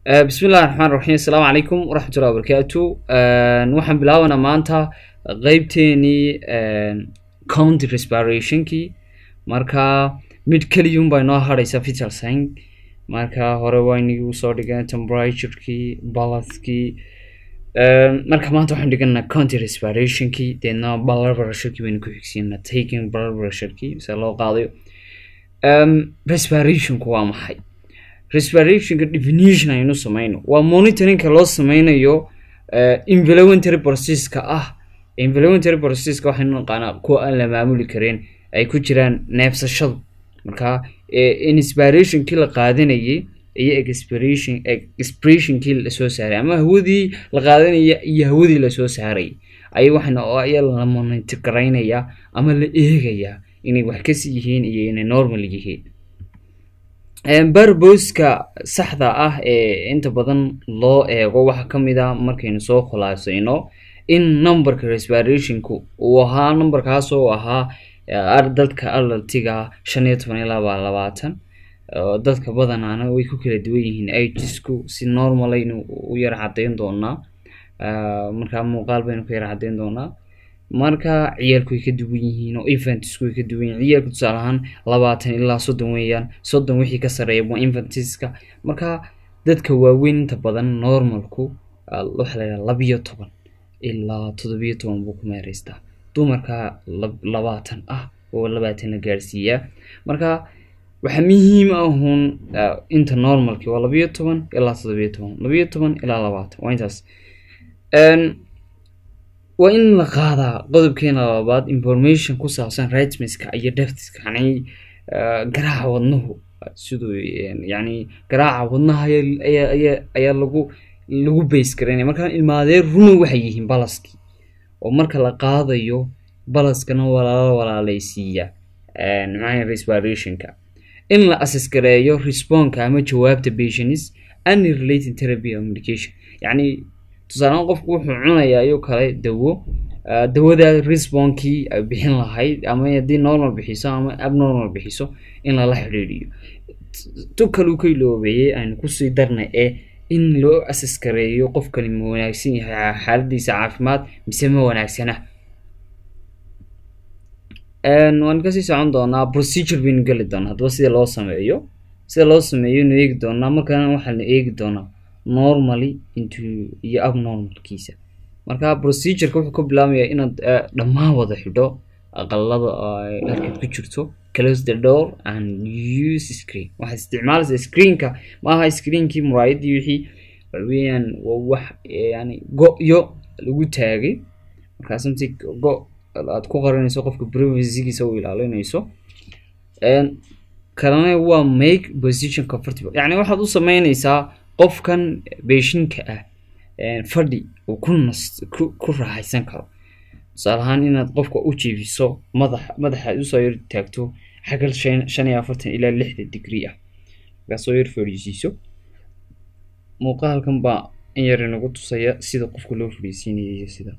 bismi illahi raxmaan raxiim assalaamu calaykum waraxmatullahi wabarakaatu waxaan bilaabanaa maanta qeybteenii county respirationkii marka mid keliyun baa inoo hadhaysa vital sign marka hore waa inagii usoo dhigeen temperaturkii balanskii marka maanta waxaan dhiganaa county respirationkii deedna blood pressurekii baynu ku xigsiinaa taking blood pressurekii se loo qaadayo respirationku waa maxay respirationka definition aynu sameyno waa monitoringka loo sameynayo involuntary processka ah involuntary processka waxaynu naqaanaa kuwa aan la maamuli karin ay ku jiraan neefsashadu marka inspirationkii la qaadanayay iyo expiration expressionkii lasoo saaray ama hawadii la qaadanaya iyo hawadii lasoo saaray ay waxayna ayaa la monitor garaynayaa ama la eegayaa inay wax kasi yihiin iyo inay normal yihiin barboska saxda ah ee inta badan loo eego waxaa kamid a markaynu soo khulaasayno in numberka respirationku uu ahaa numberkaas oo ahaa dadka adaltiga shan iyo toban ilaa baa labaatan dadka badanaana way ku kala duwan yihiin agisku si normalaynu u yar cadeyn doonaa markaa muuqaal baynu ka yar cadeyn doonaa marka ciyaalku way ka duwan yihiin oo infantisku way ka duwan yihin ciyaalku tusaale ahaan labaatan ilaa soddon weeyaan soddon wixii ka sareeya waa infantiska marka dadka waaweyn inta badan normalku waxaa laydhaha labiyo toban ilaa toddobiyo toban buu ku meereystaa dumarka labaatan ah oo labaatan la gaarsiiyaa marka waxaa muhiim ahun inta normalki waa labiyo toban ilaa toddobiyo toban labiyo toban ilaa labaatan waa intaas waa in la qaadaa qodobkeena labaad information ku saabsan rightmiska iyo deftiska yani garaaca wadnuhu siduu yani garaaca wadnaha ayaa lagu lagu base garaynaya markaa ilmaadee runa waxay yihiin balaskii oo marka la qaadayo balaskana walaala walaaleysiiya maxaa respirationka in la assess gareeyo responka ama jawaabta patients any related therapy or medication yani tusaalehaan qofku wuxuu cunayaa ayuu kale dawo dawada responkii bixin lahayd ama haddii normal bixiso ama abnormal bixiso in lala xidhiidhiyo tu kaluu ka iloobeeyey aynu kusii darnay ee in loo assess gareeyo qofkani ma wanaagsan yahay xaaladiisa caafimaad mise ma wanaagsana waan kasii socon doonaa procedure baynu geli doonaa haddaba sida loo sameeyo sida loo sameeyo nu eegi doonaa markaana waxaanu eegi doonaa normally into iyo abnormalkiisa marka procedureka wuxuu ka bilaabmayaa inaad dhammaan wada xidho aqalada halkaad ku jirto close the door and use screen waxaad isticmaalaysaa screenka maaha screenkii muraayadii wixii waxaweyaan waa wax yani go-yo lagu taagay markaa something go aad ku qarinayso qofka privacygiisa u ilaalinayso kalena waa make position comfortable yani waxaad u sameynaysaa qofkan beeshinka ah fadhi uu ku nas ku raaxaysan karo tusaale ahaan inaad qofka u jiifiso madax madaxa aad usoo yar taagto xagal shan iyo afartan ilaa lixda degree ah markaa soo yar fadhiisiiso muuqaalkan baa in yar inagu tusaya sida qofka loo fadhiisiinaya iyo sida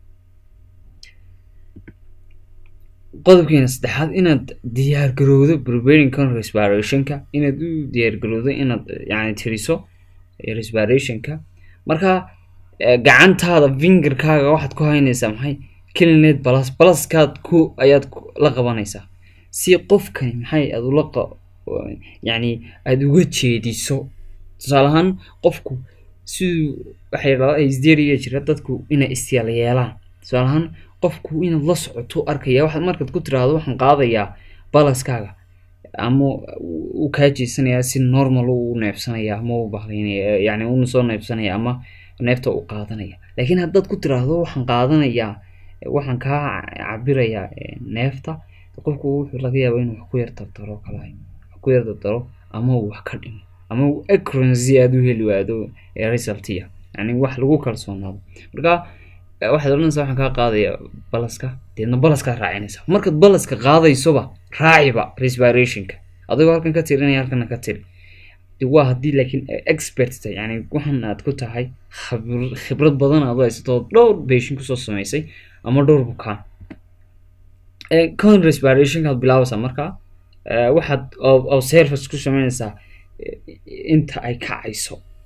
qodobkeena saddexaad inaad diyaar garowdo preparing con respirationka inaad u diyaar garowdo inaad yani tiriso respirationka marka gacantaada fingerkaaga waxaad ku haynaysaa maxay kelineed balas balaskaad ku ayaad la qabanaysaa si qofkani maxay aad ula yani aada uga jeediso tusaale ahaan qofku siduu waxay isdeeriya jira dadku inay istyaal yeelaan tusaale ahaan qofku inaad la socoto arkaya waxaad markaad ku tiraahdo waxaan qaadayaa balaskaaga ama uu kaa jeesanaya si normal u neefsanaya ama u bahleynaya yani una soo neefsanaya ama neefta u qaadanaya laakiin haddaad ku tiraahdo waxaan qaadanayaa waxaan kaa cabirayaa neefta qofku wuxuu laga yaaba inuu wax ku yar dardaro kala wax ku yar dardaro ama uu wax ka dhimo ama uu accuracy aada u heli waado resultia yani wax lagu kalsoonaado marka waxaad odhanaysaa waxaan kaa qaadaya balaska deedna balaskaad raacinaysa markaad balaska qaadaysoba raaciba respirationka adigoo halkan ka tirinaya halkana ka tiri waa haddii laakiin expert yani waxan aad ku tahay khibrad badan aad u haysato dhowr beshin kusoo sameysay ama dhowr bukaan con respirationka aad bilaabaysaa markaa waxaad observers ku sameynaysaa inta ay kacayso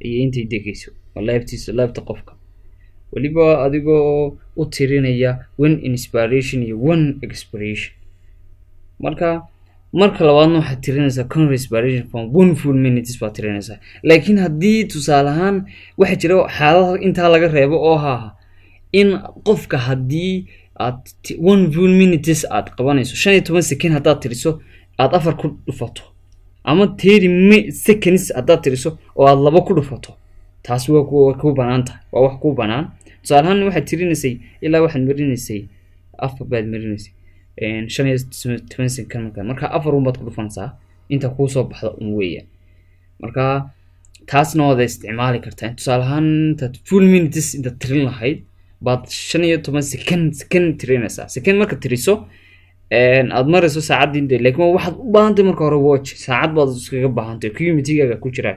iyo intay degayso waa laabtiisa laabta qofka weliba adigoo u tirinaya one inspiration iyo one expiration marka marka labaadna waxaad tirinaysaa con respiration from one full minutes baad tirinaysaa laakiin haddii tusaale ahaan waxaa jira xaalada intaa laga reebo oo haaha in qofka haddii aad one full minutes aad qabanayso shan iyo toban second haddaad tiriso aad afar ku dhufato ama thirty seconds haddaad tiriso oo aad laba ku dhufato taasi waa ku banaan tahay waa wax ku banaan tusaale ahaan waxaad tirinaysay ilaa waxaad marinaysay afar baad marinaysay shan iyo toban second marka marka afar un baad ku dhufanaysaa inta kuusoo baxda un weeyaan marka taasna waad isticmaali kartaa tusaale ahaan intaad full minutes intaad tirin lahayd baad shan iyo toban second second tirinaysaa second marka tiriso aad marayso saacaddii de laakiin waxaad u baahantay marka hore watch saacad baad iskaga baahantay communitygaaga ku jiraan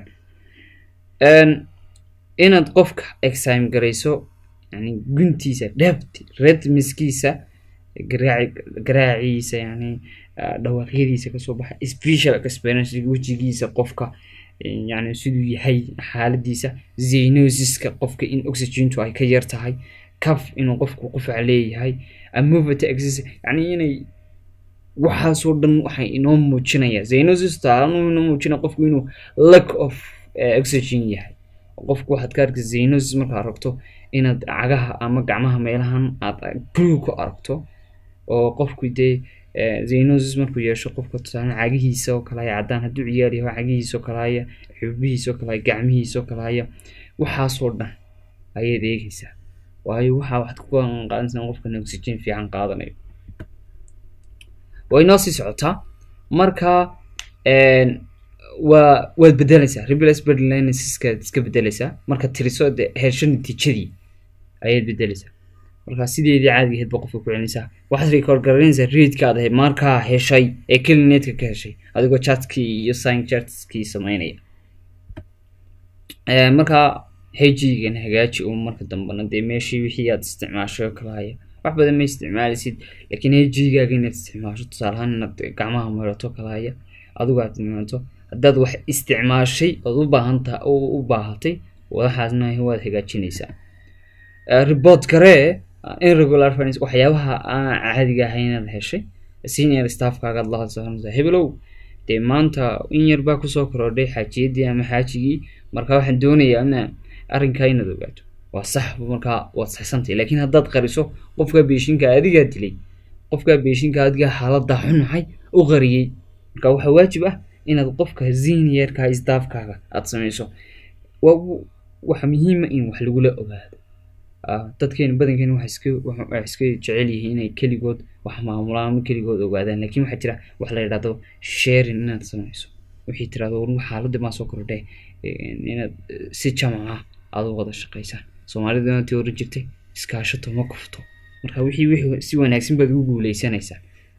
inaad qofka exime garayso yani guntiisa dhebt redmiskiisa garaaci garaaciisa yani dhawaaqyadiisa kasoo baxa special experience wejigiisa qofka yani siduu yahay xaaladiisa zenosiska qofka in oxygentu ay ka yar tahay caf inuu qofku qufac leeyahay amovata exis yani inay waxaasoo dhan waxay inoo muujinaya zenosis taanu inoo muujinaya qofku inuu lack of oxygen yahay qofku waxaad ka arkaysa zenosis markaa aragto inaad cagaha ama gacmaha meelahan aad blue ku aragto oo qofku dee zenosis markuu yeesho qofka tusaale cagihiisa oo kale haya caddaan hadduu ciyaar yaho cagihiisa oo kale haya xubihiisa oo kale haya gacmihiisa oo kale haya waxaasoo dhan ayaad eegaysaa waayo waxaa waxaad ku qaadanaysaa qofkan oxygen fiican qaadanayo way noo sii socotaa marka waa waad bedelaysaa replace bedlinesiska iska bedelaysaa marka tiriso de hesho natiijadii ayaad bedelaysaa marka sideedii caadiga ahayd ba qofka ku celinaysaa waxaad record garanaysaa readka aad ahayd markaa heshay ee kelineedka ka heshay adigoo chatkii iyo sign chartskii sameynaya marka hejigan hagaaji uun marka dambena dee meeshii wixii aad isticmaashay oo kale haya wax badan ma isticmaalisid laakiin hejigaaga inaad isticmaasho tusaale ahaan inaad gacmaha marato kale haya adigu aad imaanto haddaad wax isticmaashay ood u baahanta u baahatay waxaasna waad hagaajinaysaa report garee irregular finance waxyaabaha aan caadiga ahayn inaad heshay senior staffkaagaad la hadsanaysaa hebelow dee maanta in yar baa kusoo korodhay xaajiyadii ama xaajigii marka waxaan doonayaa ina arrinkaa inaad ogaato waa sax markaa waad saxsantay laakiin haddaad qariso qofka beeshinka adigaa dilay qofka beeshinka adigaa xaalada xunahay u qariyey marka waxaa waajib ah inaad qofka seniorka staffkaaga aad samayso waxa muhiima in wax lagula ogaado dadkeena badankeena waxa iska waxay iska jecel yihiin inay keligood wax maamulaan ama keligood ogaadaan laakiin waxaa jira wax la yidhahdo sharing inaad samayso wixii tirahdo war xaaladda maa soo kordhay inaad si jamaca aad u wada shaqaysaan soomaalidana tii oran jirtay iskaashato ma kufto marka wixii wixii si wanaagsan baad ugu guuleysanaysaa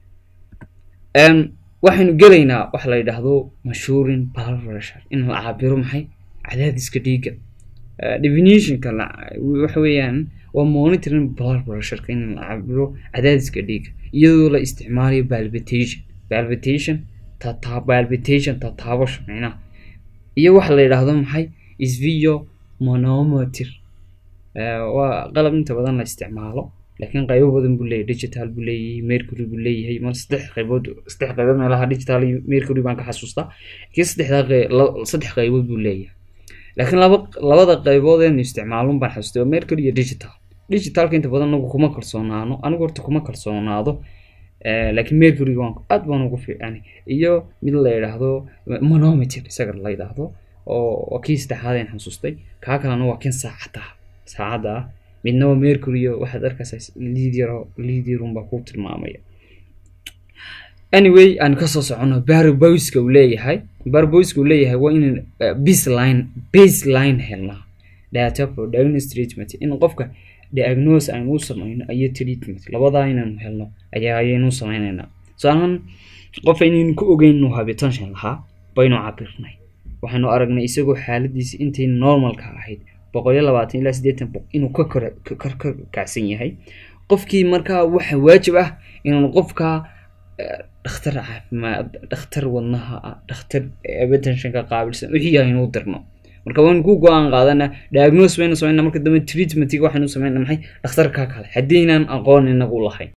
waxaynu gelaynaa waxa la yidhaahdo mashhuurin blood pressure in la cabiro maxay cadaadiska dhiigga definitionka waxa weeyaan waa monitoring blood pressureka in la cabiro cadaadiska dhiigga iyadoo la isticmaalayo palpitation palpitation tata palpitation tataabasho micnaha iyo waxa la yidhaahdo maxay isvio monometer waa qalab inta badan la isticmaalo laakiin qaybo badan buu leeyahy digital buu leeyahay mercury buu leeyahay mar saddex qaybood saddex qaybood meelaha digital iyo mercury baan ka xasuustaa laakiin saddexdaa saddex qaybood buu leeyahay laakiin laba labada qaybood eenu isticmaalun baan xasuustay waa mercury iyo digital digitalka inta badan anagu kuma kalsoonaano anigu horta kuma kalsoonaado laakiin mercuryga waan aad baan ugu fiicani iyo mid la yidhaahdo monometer isaga la yidhaahdo oo kii saddexaad aan xasuustay kaa kalena waa kan saacadda saacadda ah midna waa mercury waxaad arkaysaa liid yaro liid yarun baa ku tilmaamaya anyway aan kasoo socono barboyska uu leeyahay barboyska uu leeyahay waa inaan baseline baseline helnaa data for diagnosis treatment in qofka diagnose aynu u samayno iyo treatment labadaa inaanu helno ayaa ayaynu samaynaynaa tusaalahaan qof aynaynu ku ogeyn inuu habitation lahaa baynu cabirnay waxaanu aragnay isagoo xaaladiisa intay normalka ahayd boqol iyo labaatan ilaa siddeetan boq inuu ka kor ka kacsan yahay qofkii markaa waxa waajib ah inaanu qofkaa dhakhtar caafimaad dhakhtar wadnaha ah dhakhtar abatensionka qaabilsan wixii aynu dirno marka waynu ku go-aan qaadana diagnose baynu sameynaa marka dambe treatmentiga waxaynu sameynaa maxay dhakhtarka kale haddiinaan aqoon inagu lahayn